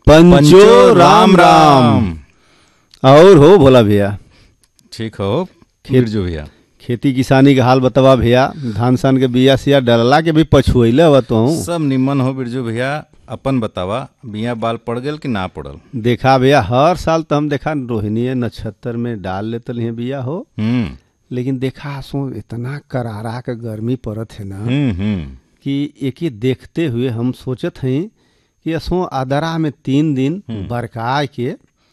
पंचो राम राम और हो भोला भैया ठीक हो बिरजू भैया खेती किसानी के हाल बतावा भैया धान सान के बिया सिया डलला के भी पछुएले हवा तो हूँ सब निमन हो बिरजू भैया अपन बतावा बिया बाल पड़ गेल कि ना पड़ल देखा भैया हर साल तो हम देखा रोहिणी नक्षत्र में डाल लेते हैं बिया हो हम्म लेकिन देखा सो इतना करारा के गर्मी पड़त है ना हम्म हम्म कि एक ही देखते हुए हम सोचत हई कि असो आदरा में तीन दिन बरका के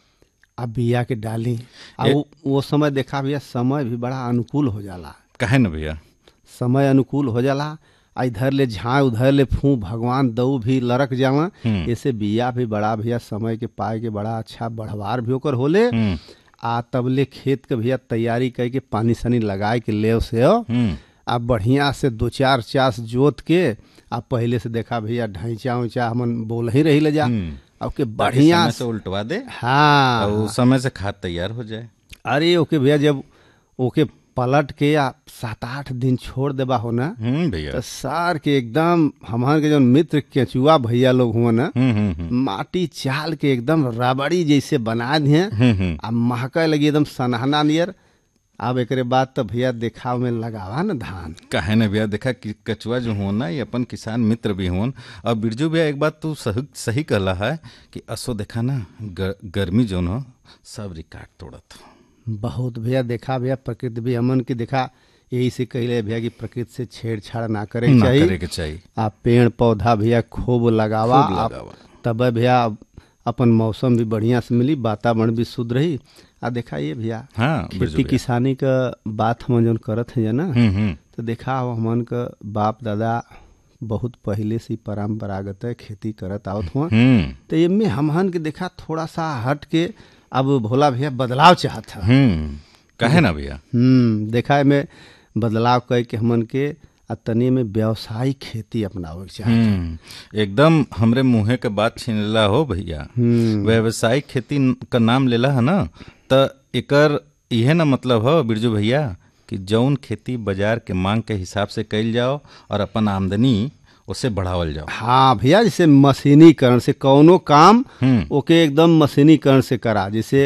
अब बिया के डाली आ ए- वो, वो समय देखा भैया समय भी बड़ा अनुकूल हो जाला काहे न भैया समय अनुकूल हो जाला आ इधर ले झाँ उधर ले फू भगवान दऊ भी लड़क जावा हम्म। ऐसे बिया भी बड़ा भैया समय के पाए के बड़ा अच्छा बढ़वार भी ओकर होले हम्म आ तबले खेत के भैया तैयारी करके पानी सानी लगाए के ले से हो हम्म आ बढ़िया से दो चार चास जोत के आ पहले से देखा भैया ढैचा उचा हमन बोल ही रही ले जा हम्म। अब के ताकि बढ़िया समय से उल्टवा दे हाँ और उस समय से खाद तैयार हो जाए अरे ओके भैया जब ओके पलट के आ सात आठ दिन छोड़ देबा हो ना हम्म भैया तो सार के एकदम हमार के जो मित्र केचुआ भैया लोग हुआ ना हम्म हम्म हम्म माटी चाल के एकदम रबड़ी जैसे बना दिए हम्म हम्म आ महका लगी एकदम सनहना नियर अब एकरे बाद तो भैया देखाव में लगावा ना धान काहे न भैया देखा कि कचुआ जो हो ना ये अपन किसान मित्र भी होन और बिरजू भैया एक बात तू सही सही कहला है कि असो देखा ना ग, गर्मी जो हो सब रिकॉर्ड तोड़त बहुत भैया देखा भैया प्रकृति भी हमन के देखा यही से कहले भैया कि प्रकृति से छेड़छाड़ ना करे के ना चाहिए करे के चाहिए आ पेड़ पौधा भैया खूब लगावा खूब आ लगावा। तब भैया अपन मौसम भी बढ़िया से मिली वातावरण भी शुद्ध रही आ देखा ये भैया हाँ बिरजू खेती भैया किसानी का बात हम जौन करत है ना हम्म हम्म तो देखा अब हमन का बाप दादा बहुत पहले से ही परम्परागत है खेती करत आवत हुआ हम्म तो इनमें हमहन के देखा थोड़ा सा हट के अब भोला भैया बदलाव चाहत है हम्म काहे ना भैया हम्म देखा है में बदलाव कह के हमन के आ तनी में व्यावसायिक खेती अपनावे के चाहे हम्म एकदम हमरे मुंहे के बात छीनला हो भैया हम्म व्यावसायिक खेती का नाम लेला है ना त एकर इहे ना मतलब हो बिरजू भैया कि जौन खेती बाजार के मांग के हिसाब से कइल जाओ और अपन आमदनी उसे बढ़ावल जाओ हाँ भैया जैसे मशीनीकरण से कौनो काम हम्म ओके एकदम मशीनीकरण से करा जैसे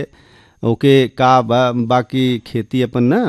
ओके का बा, बाकी खेती अपन ना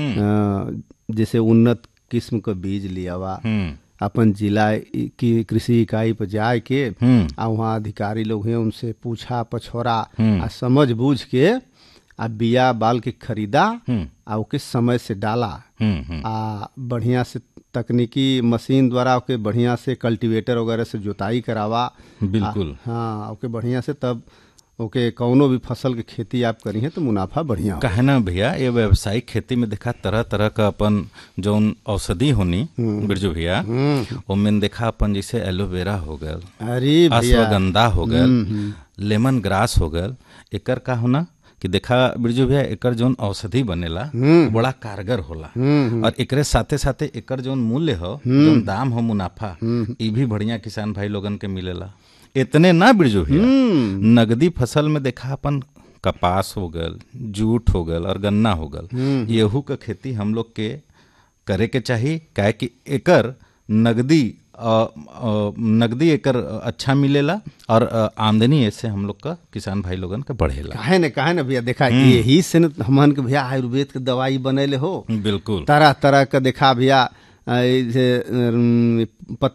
अ, जैसे उन्नत किस्म का बीज लियावा हम्म अपन जिला इ- की कृषि इकाई पर जाए के हम्म आ वहाँ अधिकारी लोग हैं उनसे पूछा पछोरा हम्म। आ समझ बूझ के आ बिया बाल के खरीदा हम्म आ ओके समय से डाला हम्म हम्म आ बढ़िया से तकनीकी मशीन द्वारा ओके बढ़िया से कल्टीवेटर वगैरह से जोताई करावा बिल्कुल हाँ ओके बढ़िया से तब ओके कौनो भी फसल के खेती आप करी हैं तो मुनाफा बढ़िया हो काहे ना भैया ये व्यावसायिक खेती में देखा तरह तरह का अपन जौन औषधि होनी बिरजू भैया ओमें देखा अपन जैसे एलोवेरा हो गल अरे भैया अश्वगंधा हो गल लेमन ग्रास हो गल एकर का होना कि देखा बिरजू भैया एकर जौन औषधि बनेला वो बड़ा कारगर होला और एकरे साथे साथे एकर जौन मूल्य हो जौन दाम हो मुनाफा ई भी बढ़िया किसान भाई लोगन के मिलेला इतने ना बिरजू भैया नगदी फसल में देखा अपन कपास हो गल जूट हो गल और गन्ना हो गल येहू का खेती हम लोग के करे के चाही काहे कि एकर नगदी अ, अ, नगदी एकर अच्छा मिलेला और अ, आमदनी ऐसे हम लोग का किसान भाई लोगन का बढ़ेला काहे ने काहे ने भैया देखा यही से न हमन के भैया आयुर्वेद के दवाई बनैले हो बिल्कुल तरह तरह का देखा भैया अ, जैसे अम,